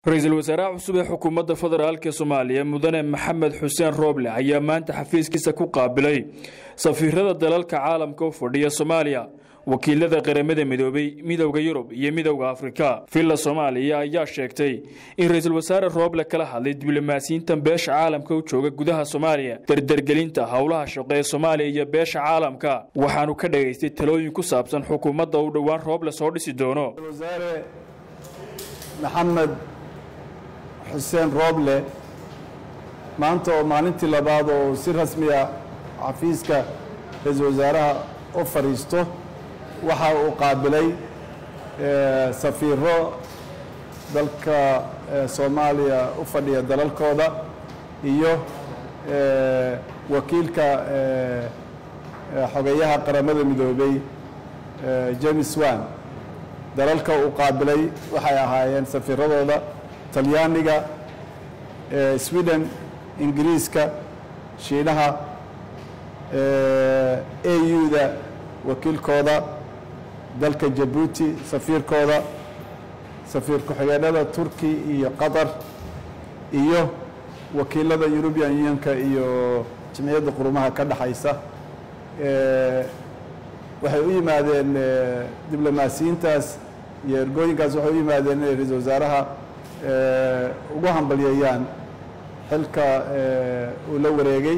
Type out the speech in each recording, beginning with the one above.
ra-iisul wasaaraha cusub ee xukuumadda federaalk soomaaliya mudane maxamed xuseen rooble ayaa maanta xafiiskiisa ku qaabilay safiirada dalalka caalamka u fadhiya soomaaliya wakiilada qaramada midoobay midowda yurub iyo midowda afrika villa soomaaliya ayaa sheegtay in ra-iisul wasaare rooble kala hadlay diblomaasiyiintan beesha caalamka u jooga gudaha soomaaliya dardergelinta howlaha shaqo ee soomaaliya iyo beesha caalamka waxaanu ka dhagaystay talooyin ku saabsan xukuumadda uu dhowaan rooble soo dhisi doono maxamed xuseen rooble maanta oo maalintii labaad oo si rasmiya xafiiska ra-iisul wasaaraha u fadhiisto waxa uu qaabilay safiiro dalka soomaaliya u fadhiya dalalkooda iyo wakiilka xogeyaha qaramada midoobay james wan dalalka uu qaabilay waxay ahaayeen safiiradooda talyaaniga sweden ingiriiska shiinaha au-da wakiilkooda dalka jabuuti safiirkooda safiir ku-xigeenada turki iyo qatar iyo wakiilada eurubian unionka iyo jimciyadda qurumaha ka dhexaysa waxay u yimaadeen diblomaasiyiintaas iyo ergooyinkaas waxay u yimaadeen inay ra-iisul wasaaraha ugu hambalyeeyaan xilka uu la wareegay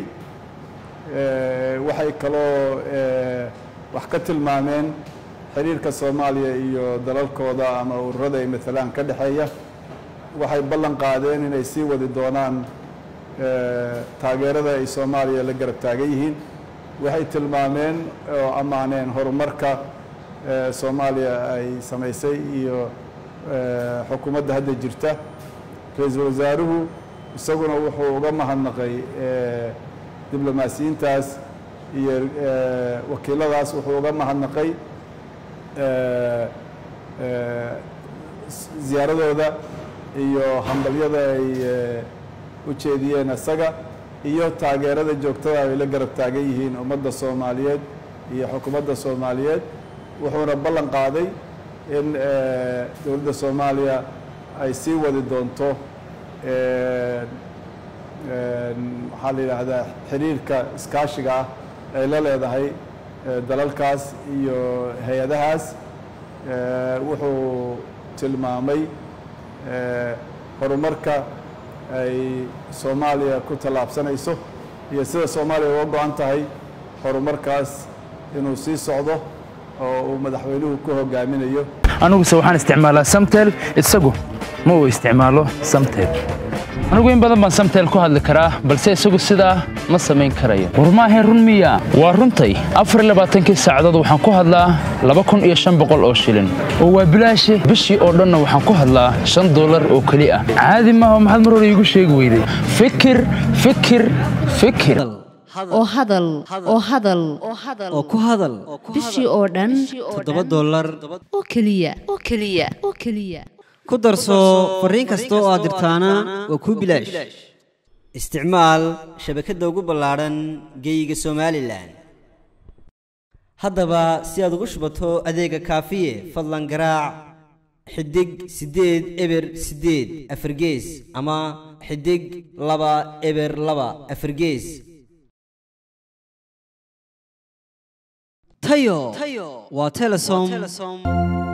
waxay kaloo wax ka tilmaameen xiriirka soomaaliya iyo dalalkooda ama ururada ay maalaan ka dhexeeya waxay ballan qaadeen inay sii wadi doonaan taageerada ay soomaaliya la garab taagan yihiin waxay tilmaameen oo ammaaneen horumarka soomaaliya ay samaysay iyo xukuumadda hadda jirta ra-iisul wasaaruhu isaguna wuxuu uga mahadnaqay diblomaasiyiintaas iyo wakiiladaas wuxuu uga mahadnaqay ziyaaradooda iyo hambalyada ay u jeediyeen isaga iyo taageerada joogtada ay la garab taagan yihiin ummadda soomaaliyeed iyo xukuumadda soomaaliyeed wuxuuna ballan qaaday in dowladda soomaaliya ay sii wadi doonto maxaa la yidhaahdaa xiriirka iskaashiga ah ay la leedahay dalalkaas iyo hay-adahaas wuxuu tilmaamay horumarka ay soomaaliya ku tallaabsanayso iyo sida soomaaliya uga go-an tahay horumarkaas inuu sii socdo oo uu madaxweynuhu ku hogaaminayo aniguse waxaan isticmaalaa samtel isagu ma uu isticmaalo samtel anigu in badan baan samtel ku hadli karaa balse isagu sidaa ma samayn karayo war maahayn run miya waa runtay afarlabaaatankii saacadood waxaan ku hadlaa laba kun iyo shan boqol oo shilin oo waa bilaashe bishii oo dhanna waxaan ku hadlaa shan dollar oo keli ah caadi maaha maxaad mar hore iigu sheegi weyday fikir fikir fikir oo hadal oo hadal oo ku hadal bishii oo dhan toddoba dollar oo keliya oo keliya oo keliya ku darso fariin kasta oo aad dirtaana waa kuu bilaash isticmaal shabakadda ugu ballaadhan geeyiga somalilan haddaba si aad ugu shubato adeega kaafiye fadlan garaac xidig siddeed eber siddeed afargees ama xidig laba eber laba afargees tayo waa telesom